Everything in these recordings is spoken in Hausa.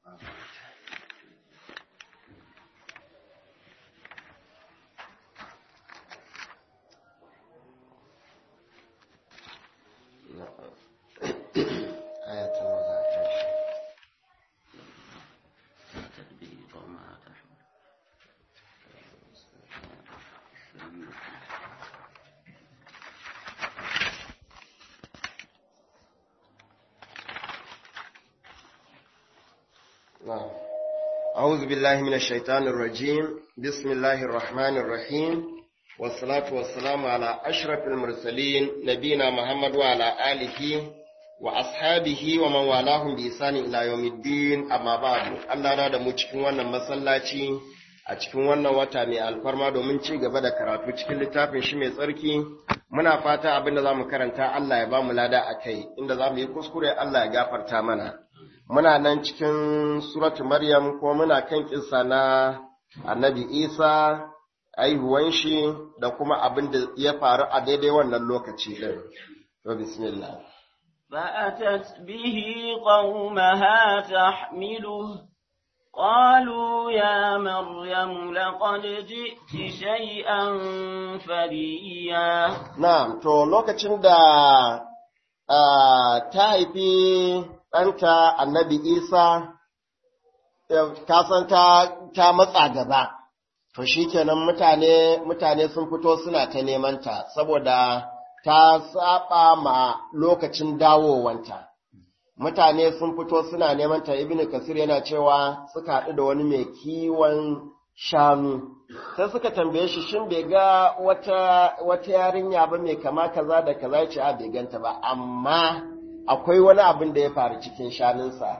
أعوذ بالله من الشيطان الرجيم بسم الله الرحمن الرحيم والصلاة والسلام على أشرف المرسلين نبينا محمد وعلى آله وأصحابه ومن والاهم بإحسان إلى يوم الدين أما بعد الله نادى cikin wannan masallaci a cikin wannan wata mai alfarma domin ci gaba da karatu cikin littafin shi mai tsarki muna fata abin da za mu karanta Allah ya ba mu lada a kai inda za mu yi kuskure Allah ya gafarta mana muna nan cikin suratu Maryam ko muna kan kissa na annabi Isa aihuwan shi da kuma abin da ya faru a daidai wannan lokaci ɗin. To bismillah. فأتت به قومها تحمله قالوا يا مريم لقد جئت شيئا فريا Na'am, to lokacin da ta haifi ɗanta annabi Isa, kasan ta, ta matsa gaba, to shi kenan mutane, mutane sun fito suna ta nemanta, saboda ta saba ma lokacin dawowanta. Mutane sun fito suna nemanta, Ibn Kasir yana cewa suka haɗu da wani mai kiwon shanu. Sai suka tambaye shi shin bai ga wata, wata yarinya ba mai kama kaza da kaza ce a bai ganta ba, amma akwai wani abin da ya faru cikin shanunsa.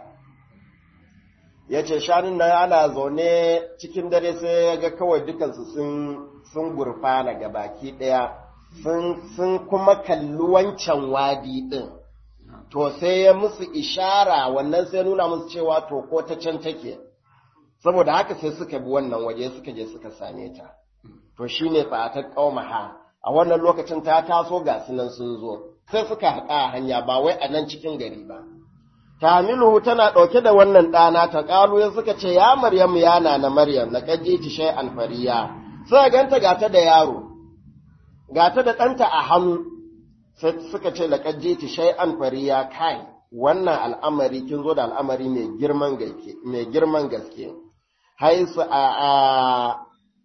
Ya ce shanun nan ana zaune cikin dare sai ya ga kawai dukansu sun gurfana ga baki ɗaya, sun kuma kalli wancan wadi ɗin. To sai ya musu ishara wannan sai nuna musu cewa to ko ta can take. Saboda haka sai suka bi wannan waje suka je suka same ta. To shi ne fa'atar ƙaumaha, a wannan lokacin ta taso ga sunan sun zo. sai suka haƙa a hanya ba wai a nan cikin gari ba. Tamilu tana ɗauke da wannan ɗana ta ƙalu ya suka ce, Ya Maryamu ya na na Maryam, na ƙaje ci shai alfariya, sai ganta gata da yaro, gata da ɗanta a hannu, sai suka ce, La ƙaje ci shai alfariya kai, wannan al'amari kin zo da al'amari mai girman gaske. Haisu a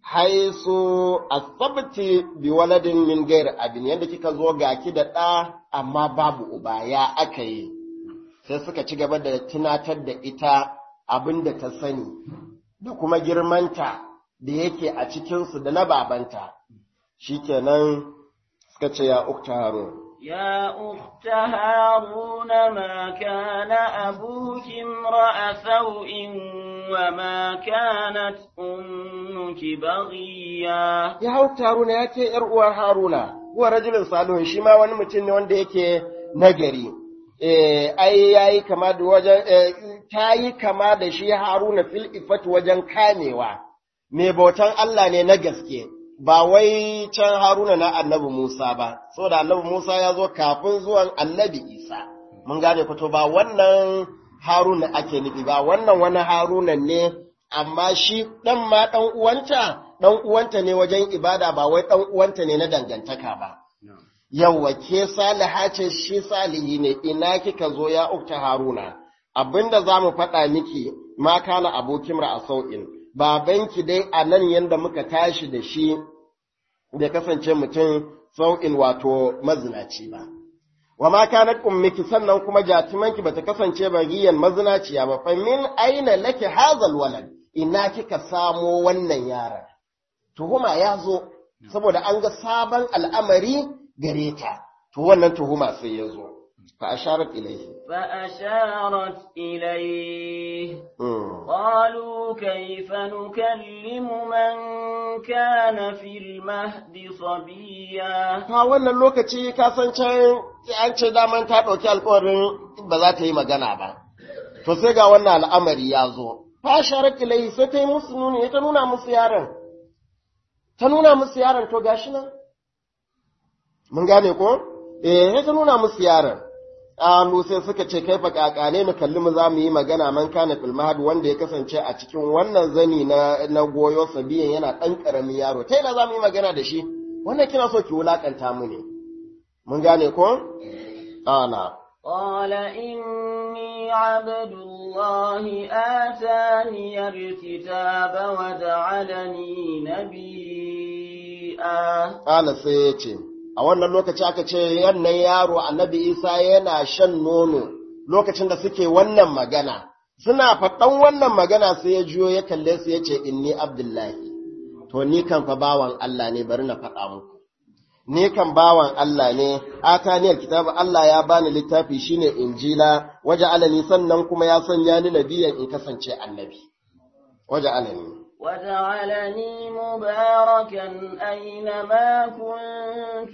haisu asabti bi waladin min gairi abin yadda kika zo ga ki da ɗa amma babu uba ya aka yi sai suka ci gaba da tunatar da ita abin da ta sani da kuma girmanta da yake a cikinsu da na babanta shikenan suka ce ya ukta harun يا أخت هارون ما كان أبوك امرأ سوء وما كانت أمك بغيا ya hau haruna ya ce ‘yar uwar haruna uwar rajulun salihun shi ma wani mutum ne wanda yake nagari eh ai yayi kama da wajen ta yi kama da shi haruna fil ifat wajen kamewa mai bautan Allah ne na gaske ba wai can haruna na annabi Musa ba saboda annabi Musa ya zo kafin zuwan annabi Isa mun gane fito ba wannan haruna ake nufi ba wannan wani haruna ne amma shi ɗan ma ɗan uwanta ɗan uwanta ne wajen ibada ba wai ɗan uwanta ne na dangantaka ba. Yawwa ke saliha ce shi salihi ne ina kika zo ya ukta haruna abinda za mu faɗa miki ma kana abokin a sau'in babanki dai a nan yanda muka tashi da shi da kasance mutum sau'in wato mazinaci ba. Wa ma kanat ummiki sannan kuma jatimanki bata kasance bagiyan mazinaciya ba fa min aina laki hazal walad ina kika samo wannan yaron tuhuma ya zo saboda an ga sabon al'amari gare ta to wannan tuhuma sai ya zo fa asharat ilayhi فأشارت إليه قالوا كيف نكلم من كان في المهد صبيا ta wannan lokaci ka san can an ce daman ta ɗauki alƙawarin ba za ta yi magana ba to sai ga wannan al'amari ya zo fa asharat ilayhi sai ta yi musu nuni ta nuna musu yaron ta nuna musu yaron to gashi nan mun gane ko eh ta nuna musu yaron Alu sai suka ce kai fa kakane mu kalli mu za mu yi magana man kana fil mahad wanda ya kasance a cikin wannan zani na na goyo sabiyan yana dan karamin yaro ta ina za mu yi magana da shi wannan kina so ki wulakanta mu ne mun gane ko ana قال إني عبد الله آتاني الكتاب وجعلني نبيا Ƙala sai ya ce, A wannan lokaci aka ce yannan yaro annabi Isa yana shan nono lokacin da suke wannan magana. Suna faɗan wannan magana sai ya juyo ya kalle su ya ce, Inni Abdullahi, to ni kan fa bawan Allah ne bari na faɗa muku. Ni kan bawan Allah ne, ataniyar kitabu Allah ya bani littafi shine Injila, waje alani sannan kuma ya sanya ni nabiyan in kasance annabi. Waje alani. وجعلني مباركا أينما كنت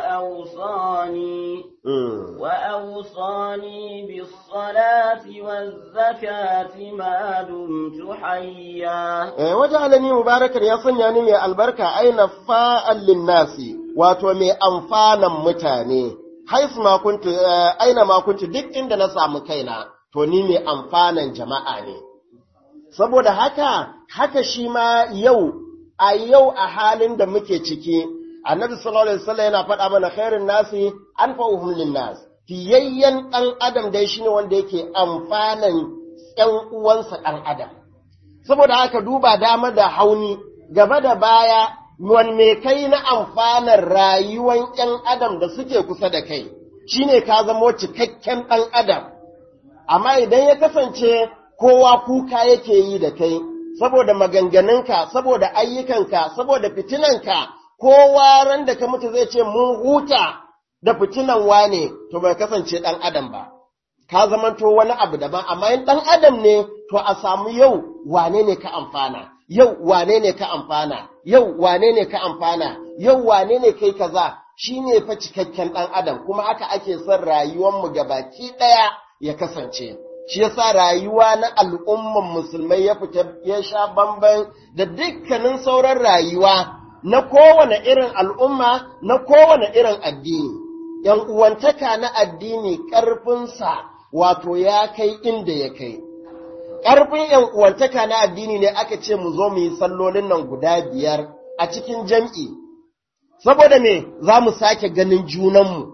وأوصاني Mm. وأوصاني بالصلاة والزكاة ما دمت حيا Eh, waje alani mubarakar ya sanya ni mai albarka aina fa'al linnasi wato mai amfanan mutane haisu ma kuntu eh, aina ma kuntu duk inda na samu kaina to ni mai amfanan jama'a ne saboda haka haka shi ma yau a yau a halin da muke ciki annabi sallallahu alaihi wasallam yana faɗa mana khairun nasi anfa'uhum linnas fiyayyen ɗan adam dai shine wanda yake amfanan ƴan uwansa ɗan adam saboda haka duba dama da hauni gaba da baya wanne kai na amfanar rayuwan ‘yan adam da suke kusa da kai shine ka zamo cikakken ɗan adam amma idan ya kasance kowa kuka yake yi da kai saboda maganganunka saboda ayyukanka saboda fitinanka kowa ran da ka mutu zai ce mun huta da fitinan wane to bai kasance ɗan adam ba ka zamanto wani abu daban amma in ɗan adam ne to a samu yau wane ne ka amfana yau wane ne ka amfana yau wane ne ka amfana yau wane ne kai kaza shine fa cikakken ɗan adam kuma haka ake son rayuwar mu gabaki ɗaya ya kasance shi yasa rayuwa na al'umman musulmai ya fita ya sha bamban da dukkanin sauran rayuwa na kowane irin al'umma na kowane irin addini ‘yan uwantaka na addini ƙarfinsa wato ya kai inda ya kai. Ƙarfin ‘yan uwantaka na addini ne aka ce mu zo mu yi sallolin nan guda biyar a cikin jam'i, saboda me za mu sake ganin junanmu.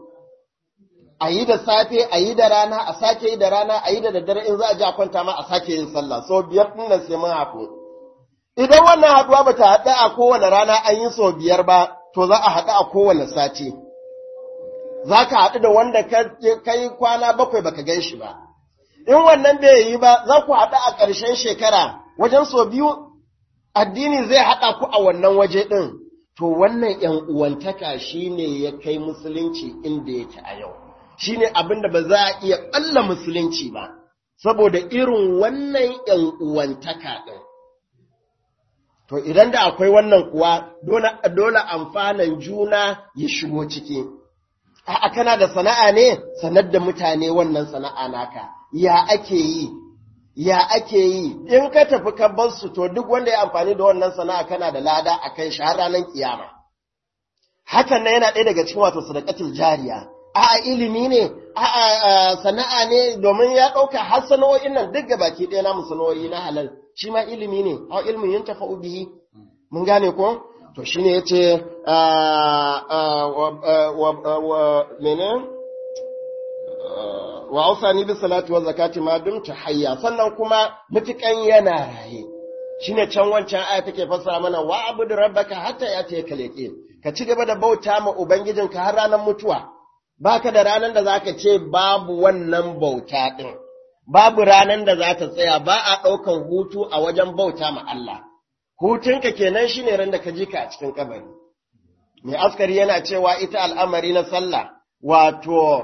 A yi da safe, a yi da rana, a sake yi da rana, a yi da daddare in za a ji a kwanta ma a sake yin sallah, so biyar ɗin nan sai mun haɗu. Idan wannan haɗuwa ba ta haɗu a kowane rana an yi sau biyar ba, to za a haɗu a kowane sati. za ka haɗu da wanda ka yi kwana bakwai baka gan shi ba. In wannan bai yi ba, za ku haɗu a ƙarshen shekara wajen so biyu, addini zai haɗa ku a wannan waje ɗin. To wannan ‘yan uwantaka shi ne ya kai musulunci inda yake a yau, shi ne abin da ba za a iya ɓalla musulunci ba, saboda irin wannan ‘yan uwantaka ɗin. To idan da akwai wannan kuwa, dole amfanan juna ya shigo ciki. a'a kana da sana'a ne sanar da mutane wannan sana'a naka ya ake yi ya ake yi in ka tafi ka bar su to duk wanda ya amfani da wannan sana'a kana da lada a kan shi har ranar kiyama hakan nan yana ɗaya daga cikin wato sadaqatul jariya a'a ilimi ne a'a sana'a ne domin ya ɗauka har sana'o'in nan duk gabaki ɗaya namu sana'o'i na halal shi ma ilimi ne a ilmin yin tafa'u bihi mun gane ko to shi ne ya ce mene wa ausani bi salati wa zakati ma dumta hayya sannan kuma mutukan yana raye shine can wancan aya take fassara mana wa abudu rabbaka hatta yati kaleke ka ci gaba da bauta ma ubangijinka har ranar mutuwa baka da ranar da zaka ce babu wannan bauta din babu ranar da za ta tsaya ba a ɗaukan hutu a wajen bauta ma Allah hutunka kenan shine ran da ka ji ka a cikin kabari mai askari yana cewa ita al'amari na sallah wato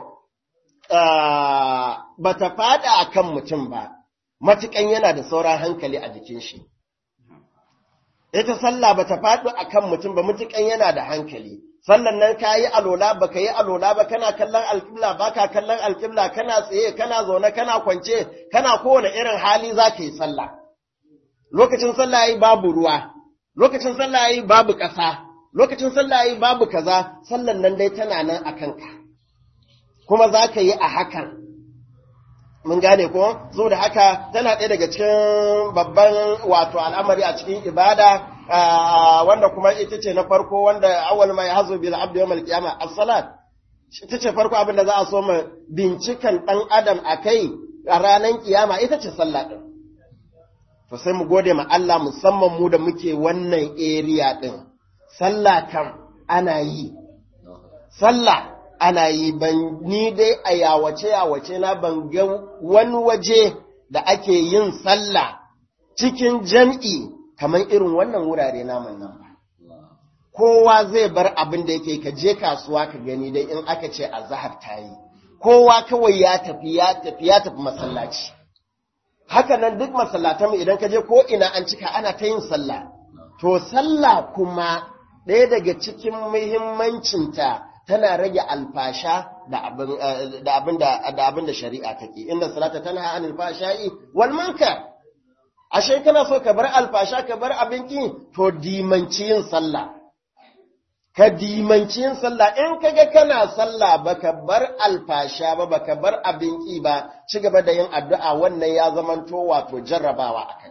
ba ta fada a kan mutum ba matukan yana da sauran hankali a jikin shi ita sallah ba ta faɗo a kan mutum ba matukan yana da hankali sallan nan ka yi alola ba ka yi alola ba kana kallon alƙibla ba ka kallon alƙibla kana tsaye kana zaune kana kwance kana kowane irin hali za ka yi sallah lokacin sallah yayi babu ruwa, lokacin sallah yayi babu ƙasa, lokacin sallah yayi babu kaza, sallan nan dai tana nan a kanka. kuma za ka yi a hakan mun gane ko zo da haka tana ɗaya daga cikin babban wato al'amari a cikin ibada wanda kuma ita ce na farko wanda awwal mai hazo bil abdi yawmal qiyamah as-salat ita ce farko abin da za a so mu bincikan dan adam akai a ranar kiyama ita ce sallah din to sai mu gode ma Allah musamman mu da muke wannan area din sallah kam ana yi sallah ana yi ban ni dai a yawace yawace na ban ga wani waje da ake yin sallah cikin jam'i kamar irin wannan wurare namun nan ba kowa zai bar abin da yake ka je kasuwa ka gani dai in aka ce azhar ta yi kowa kawai ya tafi ya tafi ya tafi masallaci haka nan duk masallatan idan ka je ko ina an cika ana ta yin sallah to sallah kuma ɗaya daga cikin muhimmancinta tana rage alfasha da abin da abin da shari'a take inda salata tana anil fashai wal munkar ashe kana so ka bar alfasha ka bar abinki to dimanci yin sallah ka dimanci yin sallah in kaga kana sallah baka bar alfasha ba baka bar abinki ba ci gaba da yin addu'a wannan ya zamanto wato jarrabawa akan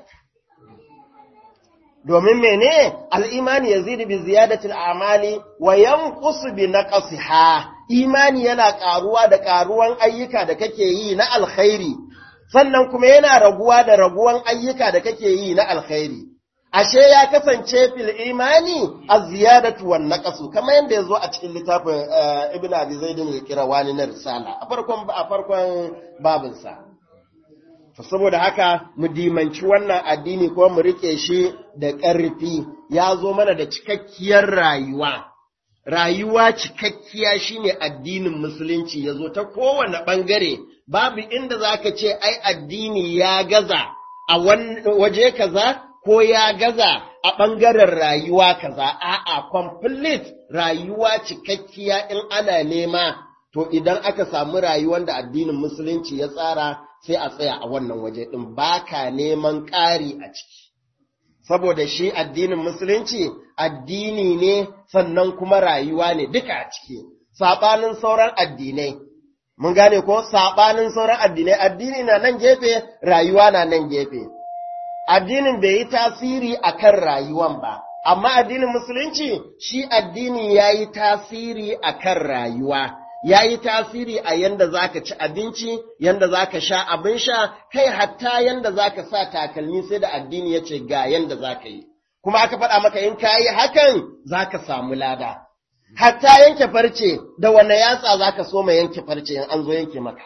domin mene al'imani ya zidi bi ziyadatil amali wa yanqusu bi naqsiha imani yana ƙaruwa da ƙaruwan ayyuka da kake yi na alkhairi sannan kuma yana raguwa da raguwan ayyuka da kake yi na alkhairi ashe ya kasance fil imani az-ziyadatu wan naqsu kamar yanda yazo a cikin littafin ibn abi zaid al-qirawani na risala a farkon a farkon babinsa saboda haka mu dimanci wannan addini ko mu rike shi da ƙarfi ya zo mana da cikakkiyar rayuwa rayuwa cikakkiya shine addinin musulunci ya zo ta kowane ɓangare babu inda za ka ce ai addini ya gaza a waje kaza ko ya gaza a ɓangaren rayuwa kaza a'a complete rayuwa cikakkiya in ana nema to idan aka samu rayuwar da addinin musulunci ya tsara sai a tsaya a wannan waje ɗin ba ka neman ƙari a ciki. Saboda shi addinin Musulunci addini ne sannan kuma rayuwa ne duka a ciki, saɓanin sauran addinai. Mun gane ko saɓanin sauran addinai, addini na nan gefe, rayuwa na nan gefe. Addinin bai yi tasiri a kan rayuwan ba, amma addinin Musulunci shi addini ya yi tasiri a kan rayuwa. ya yi tasiri a yanda za ka ci abinci, yanda za ka sha abin sha, kai hatta yanda za ka sa takalmi sai da addini ya ce ga yanda za ka yi. Kuma aka faɗa maka in ka yi hakan za ka samu lada. Hatta yanke farce da wane yatsa za ka so ma yanke farce in an zo yanke maka.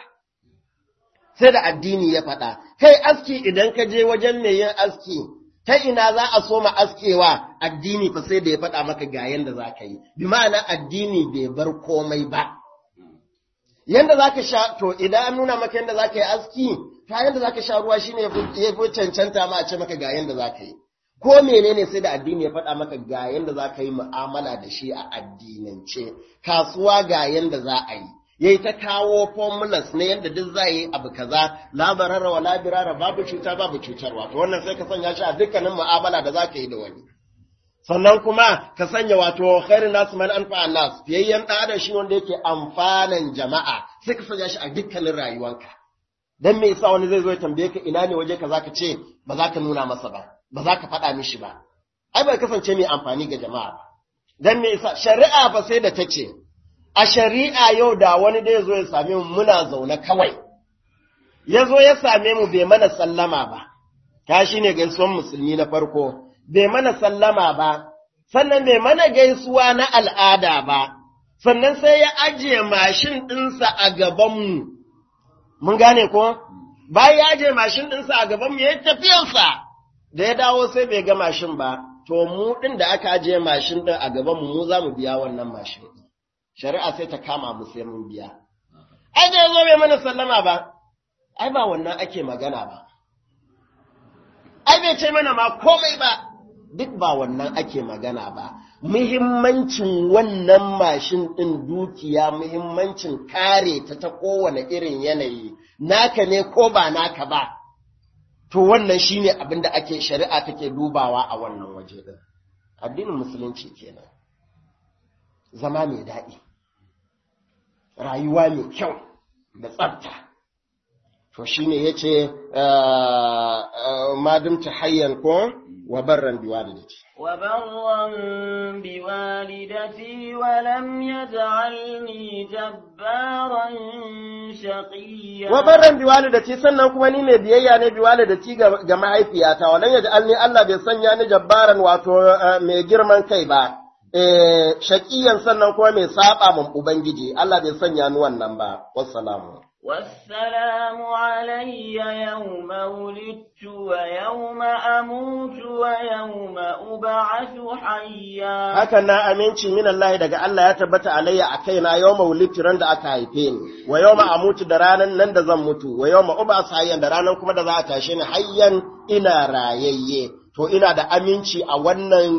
Sai da addini ya faɗa, kai aski idan ka je wajen mai yin aski, ta ina za a so ma askewa addini fa sai da ya faɗa maka ga yanda za ka yi, bi ma'ana addini bai bar komai ba. yanda za ka sha, to idan an nuna maka yanda za ka yi aski, ta yanda za ka sha ruwa shi ne ya fi cancanta ma a ce maka ga yanda za ka yi. Ko menene sai da addini ya faɗa maka ga yanda za ka yi mu'amala da shi a addinance, kasuwa ga yanda za a yi. Yayi ta kawo formulas na yanda duk za yi abu kaza, la barara wa la birara babu cuta babu cutarwa. To wannan sai ka sanya shi a dukkanin mu'amala da za ka yi da wani. sannan kuma ka sanya wato khairin nasu man anfa nas fiyayyen ɗan adam shi wanda yake amfanan jama'a sai ka sanya shi a dukkanin rayuwanka dan me yasa wani zai zo ya tambaye ka ina ne waje ka zaka ce ba za ka nuna masa ba ba za ka faɗa mishi ba ai bai kasance mai amfani ga jama'a ba dan me yasa shari'a ba sai da ta ce a shari'a yau da wani da ya zo ya same mu muna zaune kawai ya zo ya same mu bai mana sallama ba ta shine gaisuwan musulmi na farko bai mana sallama ba, sannan bai mana gaisuwa na al'ada ba, sannan sai ya ajiye mashin ɗinsa a gabanmu. Mun gane ko? Bayan ya ajiye mashin ɗinsa a gabanmu ya yi tafiyarsa, da ya dawo sai bai ga mashin ba, to mu ɗin da aka ajiye mashin ɗin a gabanmu mu za mu biya wannan mashin ɗin. Shari'a sai ta kama mu sai mun biya. Ai, da ya zo bai mana sallama ba, ai ba wannan ake magana ba. Ai, bai ce mana ma komai ba. duk ba wannan ake magana ba, muhimmancin wannan mashin ɗin dukiya, muhimmancin kare ta ta kowane irin yanayi, naka ne ko ba naka ba, to wannan shi ne abin da ake shari'a take dubawa a wannan waje ɗin. Addinin Musulunci kenan, zama mai daɗi. rayuwa mai kyau da tsafta to shine yace madumta hayyan ko wa barran biwalidati وبرا بوالدتي ولم يجعلني جبارا شقيا wa barran biwalidati sannan kuma ni mai biyayya ne biwalidati ga, ga mahaifiyata walan yaj'alni Allah bai sanya ni jabbaran wato mai girman kai ba eh shaqiyan sannan kuma mai saba mun ubangiji Allah bai sanya ni wannan ba wassalamu والسلام علي يوم ولدت ويوم أموت ويوم أبعث حيا hakan na aminci min Allah daga Allah ya tabbata alayya a kaina yawma wulidtu ran da aka haife ni wa yawma amutu da ranan nan da zan mutu wa yawma ub'as hayyan da ranan kuma da za a tashe ni hayyan ina rayayye to ina da aminci a wannan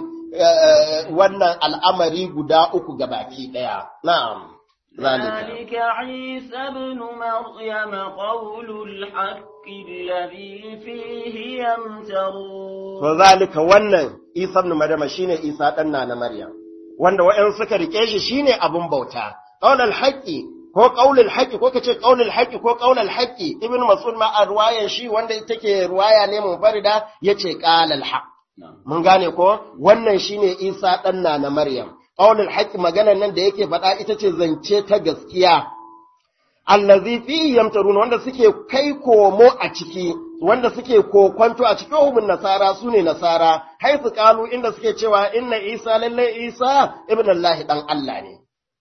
wannan al'amari guda uku gabaki daya na'am ذلك عيسى ابن مريم قول الحق الذي فيه يمترون to zalika wannan Isa ibn Maryam shine Isa dan na Maryam wanda wa'an suka rike shi shine abun bauta qaulul haqqi ko qaulul haqqi ko kace qaulul haqqi ko qaulul haqqi ibn Mas'ud ma a ruwayan shi wanda take ruwaya ne munfarida yace qalal haqq mun gane ko wannan shine Isa dan na Maryam qaulul haqqi maganar nan da yake faɗa ita ce zance ta gaskiya allazi fi yamtarun wanda suke kai komo a ciki wanda suke kokwanto a cikin hukumin nasara su ne nasara haifu kalu inda suke cewa inna isa lalle isa ibn allah dan allah ne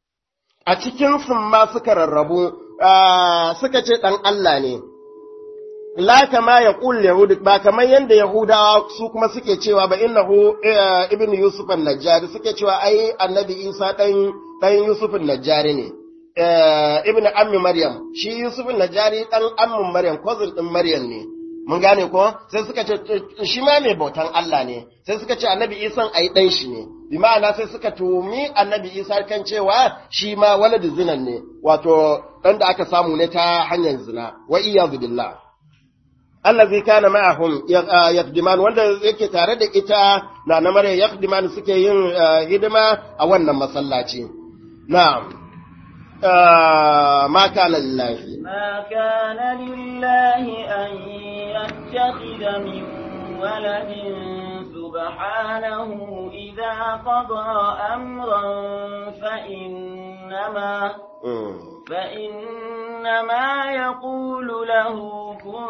a cikin sun ma suka rarrabu suka ce dan allah ne la kama ya qul yahud ba kamar yanda yahudawa su kuma suke cewa ba innahu ibn yusuf an-najjari suke cewa ai annabi isa dan dan yusuf an-najjari ne ibn ammi Maryam, shi Yusuf Najari ɗan ammin Maryam, cousin ɗin Maryam ne, mun gane ko? Sai suka ce, shi ma mai bautan Allah ne, sai suka ce annabi Isan ai ɗan shi ne, bi ma'ana sai suka tumi annabi Isa kan cewa shi ma walad zinan ne, wato ɗan da aka samu ne ta hanyar zina, wa iyyazu billah. allazi kana ma'ahum yaqdiman wanda yake tare da ita na na Maryam yaqdiman suke yin hidima a wannan masallaci. Na'am. ما كان لله ما كان لله أن يتخذ من ولد سبحانه إذا قضى أمرا فإنما فإنما يقول له كن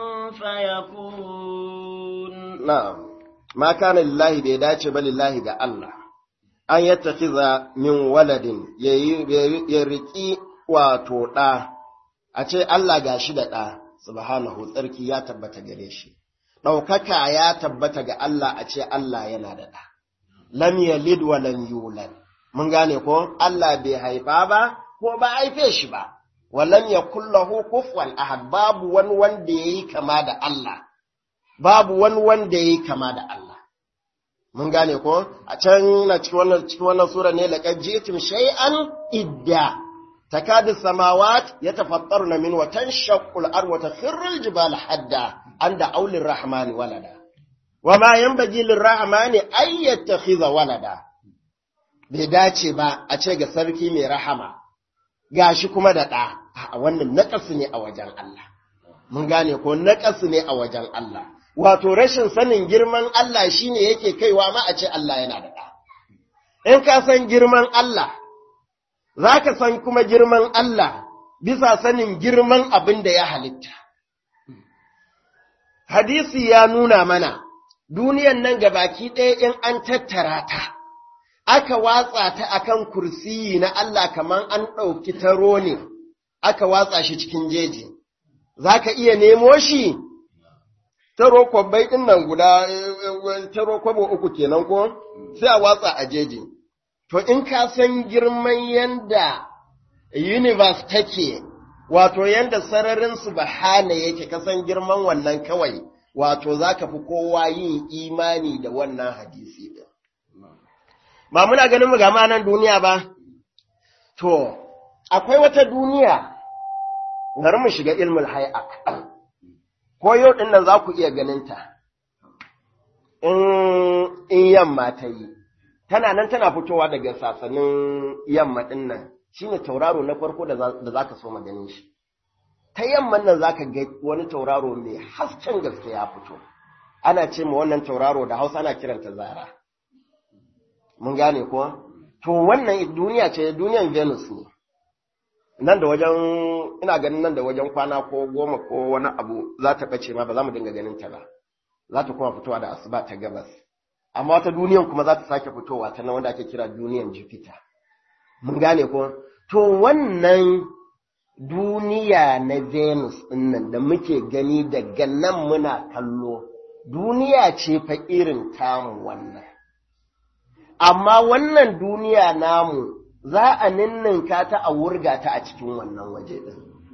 فيكون نعم ما كان لله بيداتش بل لله ga Allah an yattakiza min waladin ya riƙi wato ɗa, a ce Allah ga shi da ɗa, subhanahu tsarki ya tabbata gare shi, ɗaukaka ya tabbata ga Allah a ce Allah yana da ɗa, lam yalid wa lam yulad, mun gane ko Allah bai haifa ba ko ba haife shi ba, wa lam yakul lahu kufuwan ahad babu wani wanda yayi kama da Allah, babu wani wanda yayi kama da Allah. mun gane ko a can na cikin wannan cikin wannan sura ne laqad ji'tum shay'an idda takadu samawat yatafattaruna min wa tanshaqqu al-ardu wa takhirru al-jibalu hadda anda aulir rahmani walada wama yanbaghi lir-rahmani ay yattakhidha walada bai dace ba a ce ga sarki mai rahama gashi kuma da ɗa a wannan naƙasu ne a wajen Allah mun gane ko naƙasu ne a wajen Allah wato rashin sanin girman Allah shine yake kaiwa ma a ce Allah yana da ɗa. In ka san girman Allah, za ka san kuma girman Allah bisa sanin girman abin da ya halitta. Hadisi ya nuna mana, duniyan nan baki ɗaya in an tattara ta, aka watsa ta akan kursiyi na Allah kamar an ɗauki taro ne, aka watsa shi cikin jeji. Za ka iya nemo shi? taro kwabbai ɗin nan guda taro kwabo uku kenan ko sai a watsa a jeji. To in ka san girman yanda universe take, wato yanda sararin su bahana yake ka san girman wannan kawai, wato za ka fi kowa yin imani da wannan hadisi ɗin. Ba muna ganin mu gama nan duniya ba? To, akwai wata duniya, bari mu shiga ilmul hay'a. ko yau ɗin nan za ku iya ganinta, in yamma ta yi, tana nan tana fitowa daga sasanin yamma ɗin nan, shine tauraro na farko da za ka so maganin shi ta yamman nan za ka ga wani tauraro mai hasken gaske ya fito ana ce ma wannan tauraro da hausa ana kiranta zara mun gane kuwa to wannan duniya ce duniyan venus ne nan da wajen ina ganin nan da wajen kwana ko goma ko wani abu za ta ɓace ma ba za mu dinga ganin ta ba za ta kuma fitowa da asuba ta gabas amma wata duniyan kuma za ta sake fitowa ta nan wanda ake kira duniyan jupiter mun gane ko to wannan duniya na venus ɗinnan da muke gani daga nan muna kallo duniya ce fa irin tamu wannan amma wannan duniya namu za a ninninka ta a wurga ta a cikin wannan waje ɗin.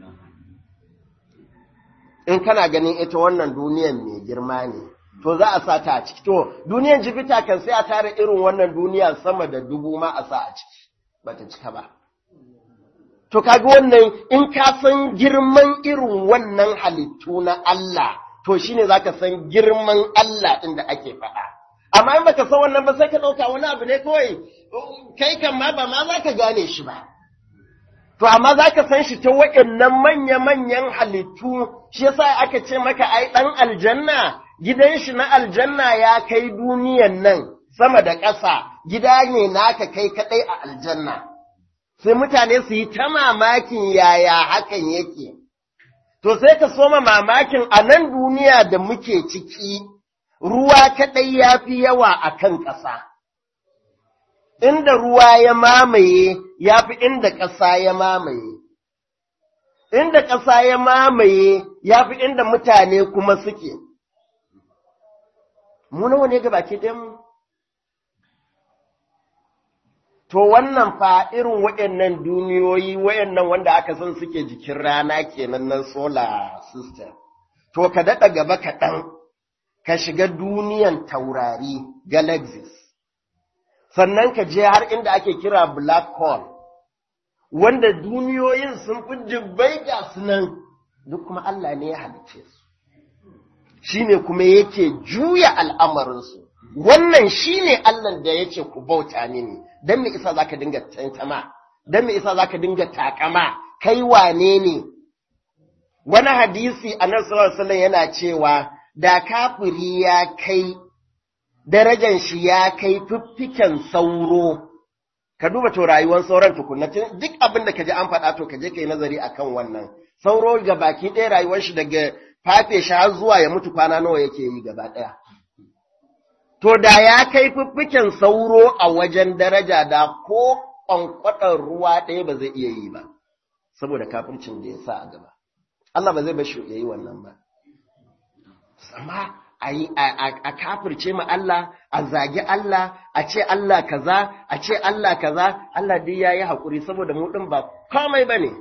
In kana ganin ita wannan duniyan mai girma ne, to za a sa ta a ciki. To, duniyan jifita kan sai a tara irin wannan duniya sama da dubu ma a sa a ciki, ba ta cika ba. To, kaga wannan in ka san girman irin wannan halittu na Allah, to shine za ka san girman Allah ɗin da ake faɗa. amma in baka san wannan ba sai ka ɗauka wani abu ne kawai kai kan ma ba ma za ka gane shi ba. To amma za ka san shi ta waɗannan manya-manyan halittu shi yasa aka ce maka ai ɗan aljanna gidan shi na aljanna ya kai duniyan nan sama da ƙasa gida ne naka kai kaɗai a aljanna. Sai mutane su yi ta mamakin yaya hakan yake. To sai ka soma mamakin a nan duniya da muke ciki. ruwa kaɗai ya fi yawa a kan ƙasa, inda ruwa ya mamaye ya fi inda ƙasa ya mamaye, inda ƙasa ya mamaye ya fi inda mutane kuma suke. Mu nawa ne baki mu? To wannan fa irin waɗannan duniyoyi waɗannan wanda aka san suke jikin rana kenan na solar system, to ka daɗa gaba kaɗan. ka shiga duniyan taurari galaxies sannan ka je har inda ake kira black hole wanda duniyoyin sun fi jibbai ga sunan duk kuma Allah ne ya halice su shine kuma yake juya al'amarinsu wannan shine Allah da yace ku bauta mini dan me isa zaka dinga tantama dan me isa zaka dinga takama kai wane ne wani hadisi annabi sallallahu alaihi wasallam yana cewa da kafiri ya kai darajan shi ya kai fiffiken sauro ka duba to rayuwar sauran tukunna duk abin da kaji an faɗa to kaje kai nazari akan wannan sauro ga baki ɗaya rayuwar shi daga fafe shi har zuwa ya mutu kwana nawa yake yi gaba ɗaya to da ya kai fiffiken sauro a wajen daraja da ko kwankwaɗar ruwa ɗaya ba zai iya yi ba saboda kafircin da ya sa a gaba Allah ba zai bar shi yayi wannan ba amma a kafirce ma Allah, a zagi Allah, a ce Allah kaza, a ce Allah kaza, Allah dai ya yi haƙuri saboda mu ɗin ba komai ba ne.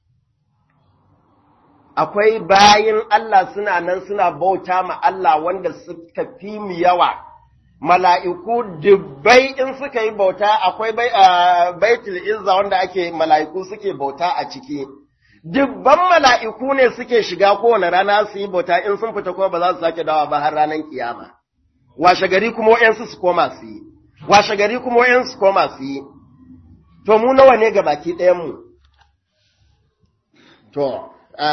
Akwai bayin Allah suna nan suna bauta ma Allah wanda suka fi mu yawa, mala'iku dubbai in suka yi bauta akwai baitul izza wanda ake mala'iku suke bauta a ciki. dubban mala'iku ne suke shiga kowane rana su yi bauta in sun fita kuma ba za su sake dawa ba har ranar kiyama. Washe gari kuma wa'yansu su koma su yi, washe gari kuma wa'yansu su koma su yi. To, mu nawa ne ga baki ɗayanmu? To,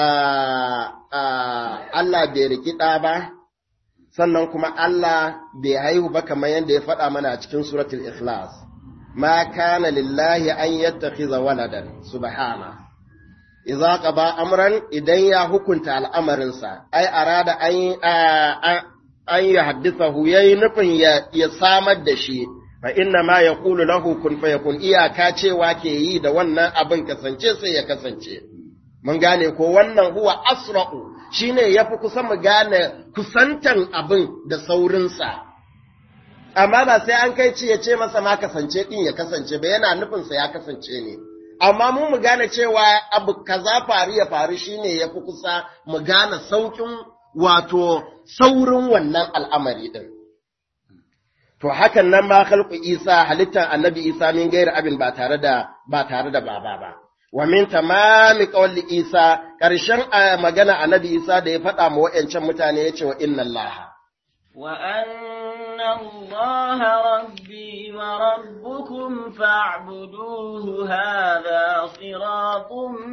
Allah bai rikida ba, sannan kuma Allah bai haihu ba kamar yadda ya faɗa mana a cikin suratul Ikhlas. Ma kana lillahi an yattakhiza waladan, subhana. Iza qaba amran idan ya hukunta al'amarinsa, ai arada an an yi haddisahu yayi nufin ya samar da shi, fa inna ma ya kulu lahu kun fa yakun iyaka cewa ke yi da wannan abin kasance sai ya kasance. Mun gane ko wannan huwa asra'u shine yafi kusa mu gane kusantan abin da saurinsa. Amma ba sai an kai ci ya ce masa ma kasance ɗin ya kasance ba yana nufinsa ya kasance ne. Amma mu mu gane cewa abu kaza faru ya faru shine yafi kusa mu gane saukin wato saurin wannan al'amari ɗin. To hakan nan ma khalqu Isa halittar annabi Isa min gairi abin ba tare da ba tare da baba ba. Wa min tamami qawli Isa ƙarshen magana annabi Isa da ya faɗa ma wa'yancan mutane ya ce wa inna Allah. Wa anna Allah rabbi وربكم فاعبدوه هذا صراط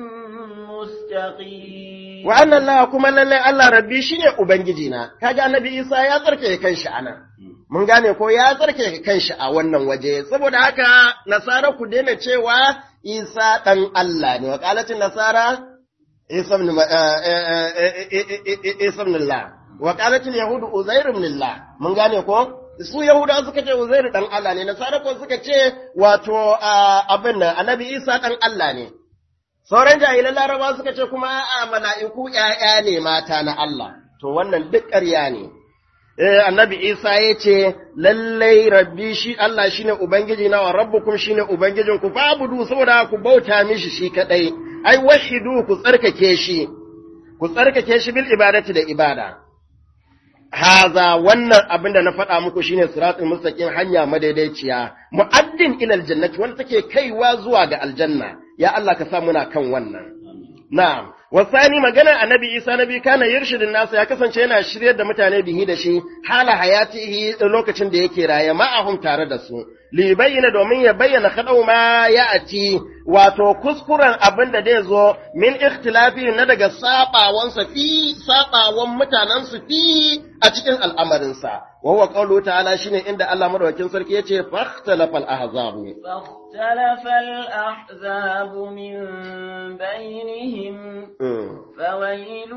مستقيم wa annan Allah kuma lallai Allah rabbi shine ubangiji na kaga annabi Isa ya tsarkake kanshi anan mun gane ko ya tsarkake kanshi a wannan waje saboda haka nasara ku daina cewa Isa dan Allah ne wa qalatin nasara Isa ibn Isa ibn Allah wa qalatil yahud Uzair ibn Allah mun gane ko su Yahudawa suka ce Uzair dan Allah ne nasara ko suka ce wato abin nan annabi Isa dan Allah ne Sauran jahilan laraba suka ce kuma a mala'iku ‘ya'ya ne mata na Allah, to wannan duk ƙarya ne. Eh, annabi Isa ya ce, lallai rabbi shi Allah shi ne Ubangiji na wa rabbukum shi ne Ubangijin ku fabudu saboda ku bauta mishi shi kaɗai, ai, wahidu ku tsarkake shi, ku tsarkake shi bil ibadati da ibada. Haza wannan abin da na faɗa muku shine siratul mustaqim hanya madaidaiciya, mu'addin ilal jannati wanda take kaiwa zuwa ga aljanna. ya Allah ka sa muna kan wannan. Na'am, wasani magana annabi Isa nabi kana yirshidin nasa ya kasance yana shiryar da mutane bihi da shi hala hayatihi lokacin da yake raye ma'ahum tare da su. Li bayyana domin ya bayyana kadau ma ya ati wato kuskuren abin da zai zo min ikhtilafi na daga sabawansa fi sabawan mutanen su fi a cikin al'amarinsa. Wa huwa qawlu ta'ala shine inda Allah madaukakin sarki yace fakhtalafal ahzabu. فاختلف الأحزاب من بينهم فويل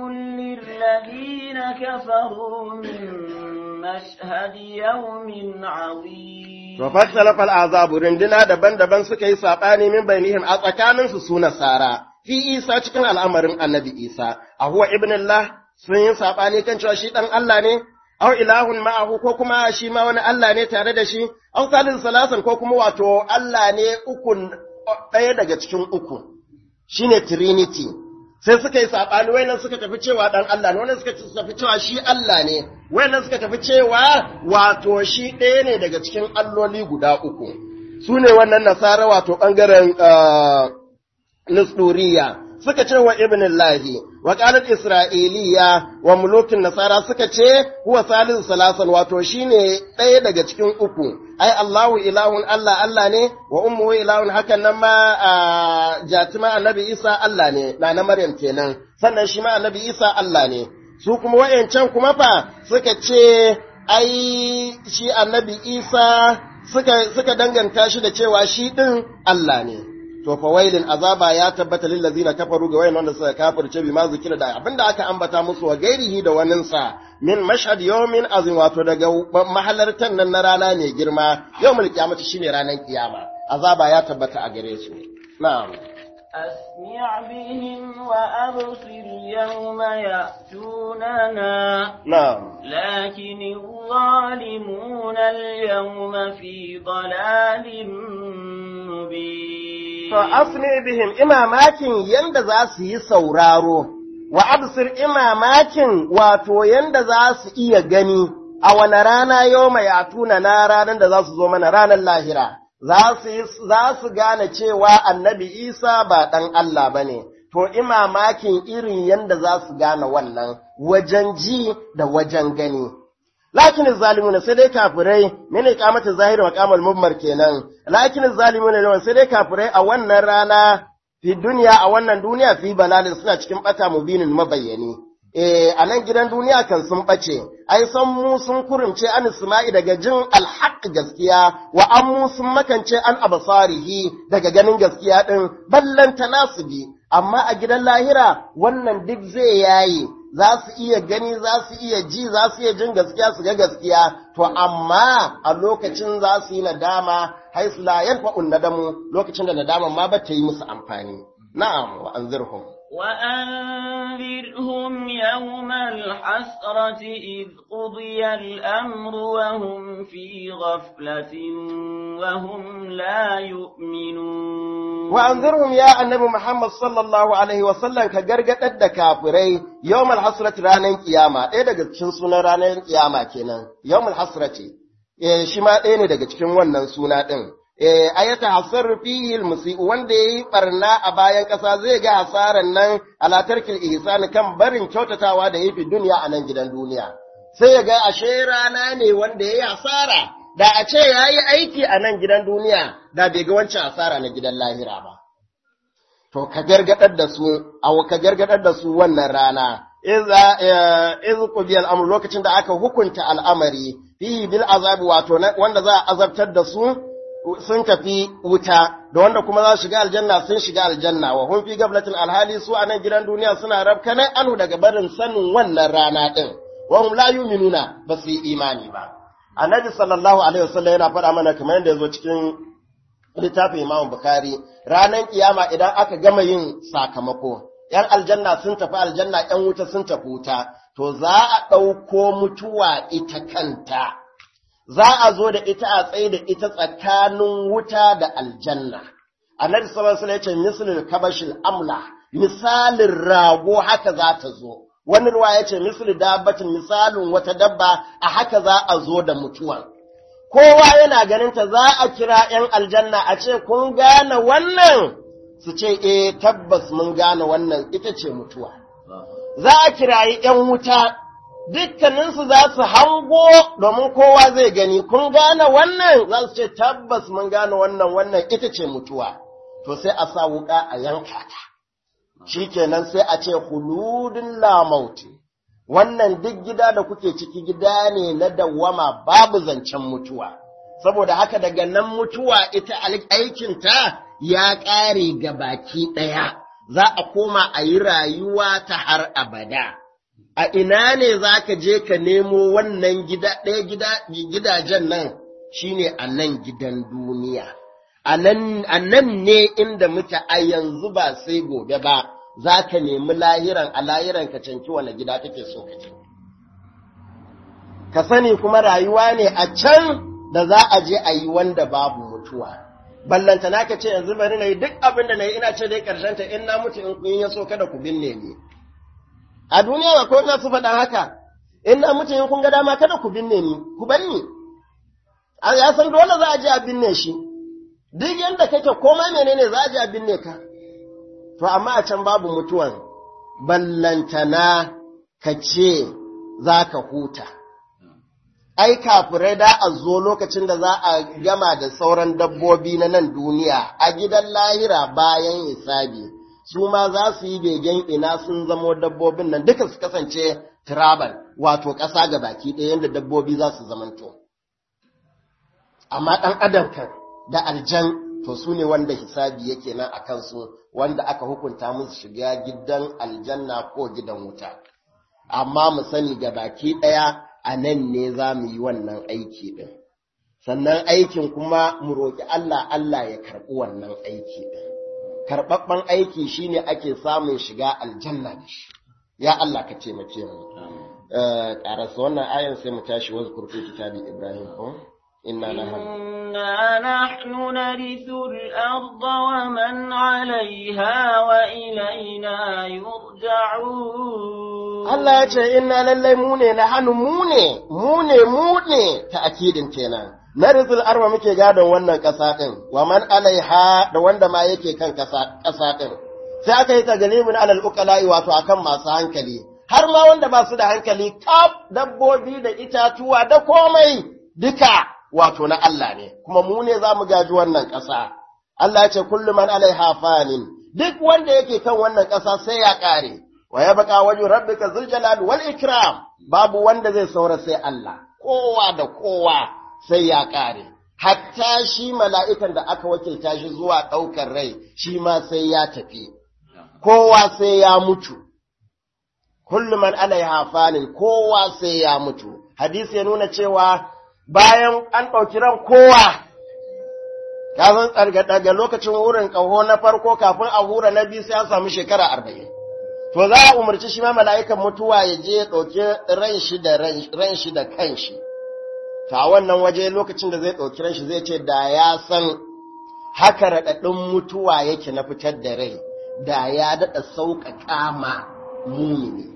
للذين كفروا من مشهد يوم عظيم To fakhtalaf al-azab rinduna daban-daban suka yi sabani min bainihim a tsakanin su su nasara fi Isa cikin al'amarin Annabi Isa a huwa ibnullah sun yi sabani kan cewa shi dan Allah ne aw ilahun ma'ahu ko kuma shi ma wani Allah ne tare da shi aw salin salasan ko kuma wato Allah ne ukun ɗaya daga cikin uku shine trinity sai suka yi saɓani wayannan suka tafi cewa ɗan Allah ne wannan suka tafi cewa shi Allah ne wayannan suka tafi cewa wato shi ɗaya ne daga cikin alloli guda uku su ne wannan nasara wato ɓangaren Nusduriya suka ce wa ibn Lahi wa qalat Isra'iliya wa mulukin nasara suka ce huwa salisu salasan wato shine ɗaya daga cikin uku ai Allahu ilahun Allah Allah ne wa ummuhu ilahun hakan nan ma jatima annabi Isa Allah ne na na Maryam kenan sannan shi ma annabi Isa Allah ne su kuma wayancan kuma fa suka ce ai shi annabi Isa suka suka danganta shi da cewa shi din Allah ne to fa wailin azaba ya tabbata lil ladzina kafaru ga wayan wanda suka kafirce bi ma zikira da abinda aka ambata musu wa gairihi da wannan sa min mashhad yawmin azim wato daga mahalartan nan na rana ne girma yawmul qiyamati shine ranar kiyama azaba ya tabbata a gare su na'am أسمع بهم وأبصر يوم يأتوننا na'am لكن الظالمون اليوم في ضلال مبين To, asmi bihim imamakin yanda za su yi sauraro, wa absir imamakin wato yanda za su iya gani a wane rana yau mai atuna na ranar da za su zo mana ranar lahira, za su gane cewa annabi Isa ba ɗan Allah ba ne, to imamakin irin yanda za su gane wannan wajen ji da wajen gani. lakin zalimuna sai dai kafirai mene kamata zahiri wa kamal mummar kenan lakin zalimuna ne sai dai kafirai a wannan rana fi duniya a wannan duniya fi balalin suna cikin bata mubinin mabayyani eh a nan gidan duniya kan sun bace ai san mu sun kurumce an isma'i daga jin alhaq gaskiya wa an mu sun makance an abasarihi daga ganin gaskiya din ballan tanasubi amma a gidan lahira wannan duk zai yayi za su iya gani za su iya ji za su iya jin gaskiya su ga gaskiya to amma a lokacin za su yi nadama haisu la yanfa'un nadamu lokacin da nadaman ma ba ta yi musu amfani na'am wa anzirhum وأنذرهم يوم الحسرة إذ قضي الأمر وهم في غفلة وهم لا يؤمنون wa anzirhum ya annabi Muhammad sallallahu alaihi wa sallam ka gargadar da kafirai yawmal hasrati ranar kiyama ɗaya daga cikin sunan ranar kiyama kenan yawmal hasrati eh shi ma ɗaya ne daga cikin wannan suna ɗin eh ayata hasar fihi almusi wanda yayi barna a bayan ƙasa zai ga hasaran nan ala tarkil ihsan kan barin kyautatawa da yafi duniya a nan gidan duniya sai ya ga ashe rana ne wanda yayi hasara da a ce ya yi aiki a nan gidan duniya da bai ga wancan asara na gidan lahira ba. To, ka gargadar da su, a ka gargadar da su wannan rana, iz qudiyal amr lokacin da aka hukunta al'amari, fihi bil azabi wato wanda za a azabtar da su sun tafi wuta, da wanda kuma za su shiga aljanna sun shiga aljanna, wa hun fi gablatin alhali su a nan gidan duniya suna rabkanai anu daga barin sanin wannan rana ɗin, wa hum la yu'minuna ba su yi imani ba. Annabi sallallahu alaihi wasallam yana faɗa mana kamar yadda ya zo cikin littafin Imam Bukhari, ranar kiyama idan aka gama yin sakamako, ‘yan aljanna sun tafi aljanna, ‘yan wuta sun tafi wuta, to za a ɗauko mutuwa ita kanta, za a zo da ita a tsaye da ita tsakanin wuta da aljanna. Annabi sallallahu alaihi wasallam ya ce misalin kabashil amla, misalin rago haka za ta zo. Wani ruwa ya ce misali dabbatin misalin wata dabba a haka za a zo da mutuwan. Kowa yana ganinta za a kira ‘yan aljanna a ce, Kun gane wannan? Su ce, E, tabbas mun gane wannan ita ce mutuwa. Za a kirayi ‘yan wuta, dukkaninsu za su hango domin kowa zai gani, kun gane wannan? Za su ce, Tabbas mun gane wannan wannan ita ce mutuwa. To sai a sa wuƙa a yanka ta. shi kenan sai a ce huludin lamauti, wannan duk gida da kuke ciki gida ne na dawwama babu zancen mutuwa, saboda haka daga nan mutuwa ita aikinta ya ƙare ga baki ɗaya, za a koma a yi rayuwa ta har abada. A ina ne za ka je ka nemo wannan gida ɗaya gidajen nan shi ne a nan gidan duniya. a nan ne inda muke a yanzu ba sai gobe ba za ka nemi lahiran a lahiran ka canki wani gida kake so ka je. Ka sani kuma rayuwa ne a can da za a je a yi wanda babu mutuwa. Ballanta na ka ce yanzu bari na yi duk abin da na yi ina ce dai ta in na mutu in kun ya so kada ku binne ni. A duniya ba ko ina su faɗa haka, in na mutu in kun ga dama kada ku binne ni, ku bar ni. Ya san dole za a je a binne shi. duk yadda kake komai menene za a ji abin ne ka, to amma a can babu mutuwan, ballantana ka ce za ka huta. Ai, kafirai da a zo lokacin da za a gama da sauran dabbobi na nan duniya a gidan lahira bayan hisabi, su ma za su yi begen ina sun zamo dabbobin nan duka su kasance tribal wato ƙasa ga baki ɗaya yadda dabbobi za su zamanto. Amma ɗan adam kan da aljan to su ne wanda hisabi yake nan a kansu wanda aka hukunta musu shiga gidan aljanna ko gidan wuta. Amma mu sani ga baki ɗaya a nan ne za mu yi wannan aiki ɗin. Sannan aikin kuma mu roƙi Allah Allah ya karɓi wannan aiki ɗin. Karɓaɓɓen aiki shi ne ake samun shiga aljanna da shi. Ya Allah ka taimake mu. Ƙarasa wannan ayan sai mu tashi wasu kurfi kitabi Ibrahim ko? إنا نحن إنا نحن نرث الأرض ومن عليها وإلينا يرجعون Allah ya ce, Inna lallai mu ne na hannu mu ne, mu ne, mu ne ta akidin kenan. Na rizul arwa muke gadon wannan ƙasa ɗin, wa man alaiha da wanda ma yake kan ƙasa ɗin. Sai aka yi tagalimin alal ukala'i wato akan masu hankali, har ma wanda ba su da hankali, kaf dabbobi da itatuwa da komai duka wato na Allah ne, kuma mu ne za mu gaji wannan ƙasa. Allah ya ce kullum man alaiha fanin, duk wanda yake kan wannan ƙasa sai ya ƙare, wa ya baka wajen rabbika zuljalal wal ikram, babu wanda zai saura sai Allah, kowa da kowa sai ya ƙare. Hatta shi mala'ikan da aka wakilta shi zuwa ɗaukar rai, shi ma sai ya tafi, kowa sai ya mutu. Kullum man alaiha fanin, kowa sai ya mutu. Hadisi ya nuna cewa bayan an ɗauki ran kowa, kafin tsarga daga lokacin wurin ƙaho na farko kafin a hura na biyu sai an samu shekara arba'in. To za a umarci shi ma mala'ikan mutuwa ya je ya ɗauki ran shi da ran shi da kan shi. Ta wannan waje lokacin da zai ɗauki ran shi zai ce da ya san haka raɗaɗin mutuwa yake na fitar da rai, da ya daɗa sauƙaƙa ma mumini.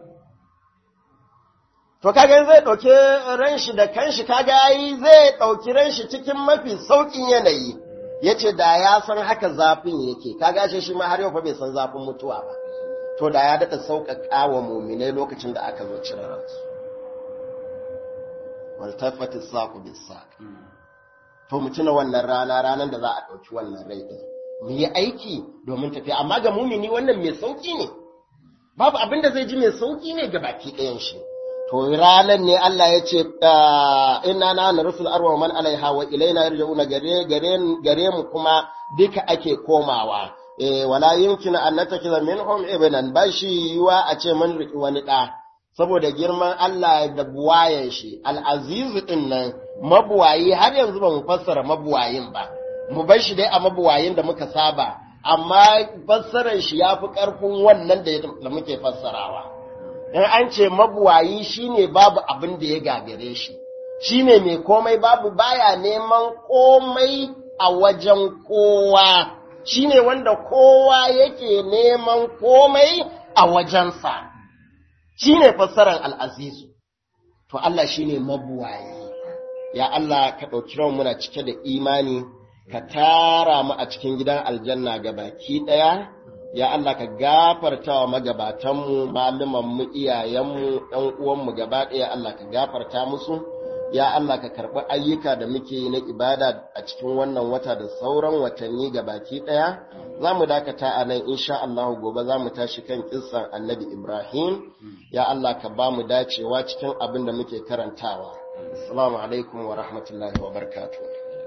To kaga zai ɗauki ran shi da kanshi kaga yi zai ɗauki ran shi cikin mafi sauƙin yanayi. Yace da ya san haka zafin yake, kaga shi shi ma har yau fa bai san zafin mutuwa ba. To da ya daɗa sauƙaƙa wa muminai lokacin da aka zo cire ransu. waltafati saqu bis-saq to mu tuna wannan rana ranar da za a ɗauki wannan rai ɗin mu yi aiki domin tafiya amma ga mumini wannan mai sauki ne babu abin da zai ji mai sauki ne ga baki ɗayan shi to ranar ne Allah ya ce inna na na rusul arwa man alaiha wa ilaina yarji'una gare gare gare mu kuma duka ake komawa eh wala yumkinu an natakiza minhum ibnan bashi yiwa a ce mun riki wani da saboda girman Allah da buwayen shi al-azizu din nan mabuwayi har yanzu ba mu fassara mabuwayin ba mu bar shi dai a mabuwayin da muka saba amma fassarar shi yafi karfin wannan da muke fassarawa in an ce mabuwayi shine babu abin da ya gagare shi shine mai komai babu baya neman komai a wajen kowa shine wanda kowa yake neman komai a wajensa shine fassarar al'azizu to Allah shine mabuwayi ya Allah ka ɗauki ran muna cike da imani ka tara mu a cikin gidan aljanna ga baki ɗaya ya Allah ka gafarta wa magabatanmu malumanmu iyayenmu ɗan uwanmu gaba ɗaya Allah ka gafarta musu ya Allah ka karɓi ayyuka da muke yi na ibada a cikin wannan wata da sauran watanni ga baki ɗaya za mu dakata a nan insha Allah gobe za mu tashi kan kissan annabi Ibrahim ya Allah ka ba mu dacewa cikin abin da muke karantawa assalamu alaikum wa rahmatullahi wa barakatuh